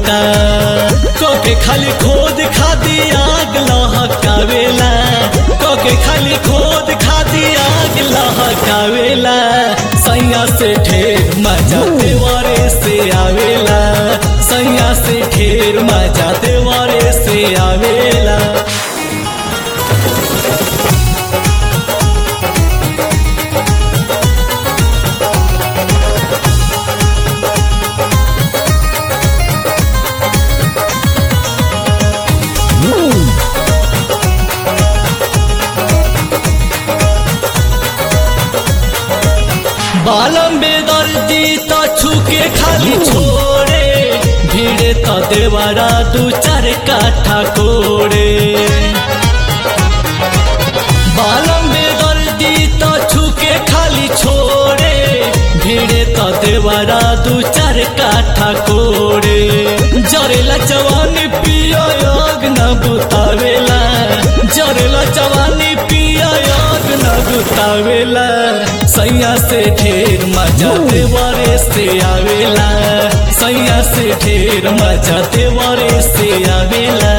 मोटा कोके खाली खोद खादी आग लहकावेला कोके खाली खोद खादी आग लहकावेला सैया से ढेर मजा देवरे से आवेला सैया से ढेर मजा देवरे से आवेला बालम बेदर्दी त छुके खाली छोड़े भिड़े त देवरा दू चार काठा कोड़े बालम बेदर्दी त छुके खाली छोड़े भिड़े त देवरा दू चार काठा कोड़े जरेला जवानी पियो योग न बुतावेला जरेला जवानी पियो योग न बुतावेला सैया से ढेर मजा देवरे से आवेला सैया से ढेर मजा देवरे से आवेला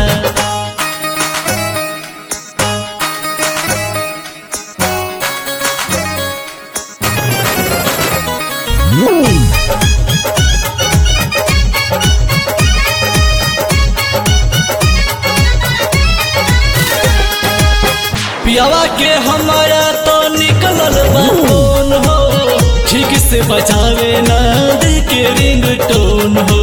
पियावा के हमारा तो निकलल बाटोन हो ठीक से बचावे ना दिल के रिंग टोन हो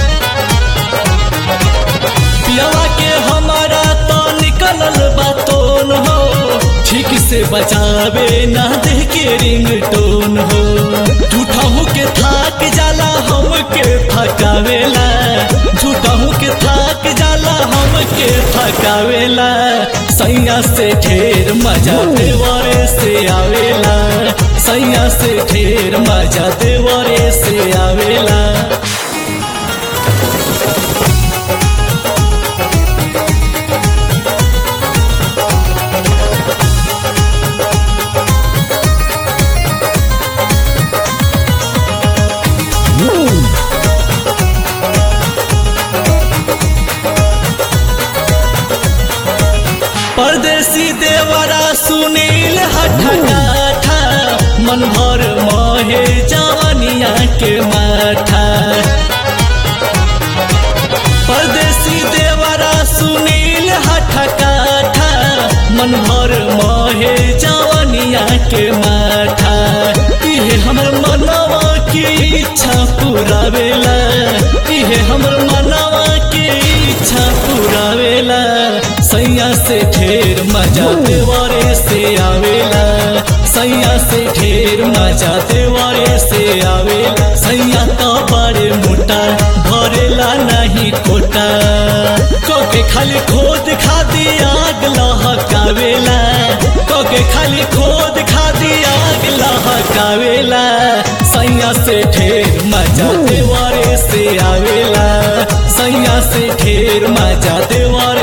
पियावा के हमारा तो निकलल बाटोन हो ठीक से बचावे ना दिल के रिंग टोन हो झूठा के थाक जाला हम के थकावेला झूठा के थाक जाला हम के थकावेला सैया से ढेर मजा देवरे से आवेला सैया से ढेर मजा देवरे से आवेला परदेसी देवरा सुनील हठकाठा मन भर मोहे जवनिया के माथा परदेसी देवरा सुनील हठकाठा मन भर मोहे जवनिया के माथा इहे हमर मनवा की इच्छा पुरावेला इहे हमर मनवा की इच्छा पुरावेला सैया से ढेर मजा देवरे से आवेला सैया से ढेर मजा देवरे से आवेला सैया तो बड़े मोटा भरेला नहीं कोटा कोके खाली खोद खादी आग लहकावेला कोके खाली खोद खादी आग लहकावेला सैया से ढेर मजा देवरे से आवेला सैया से ढेर मजा देवरे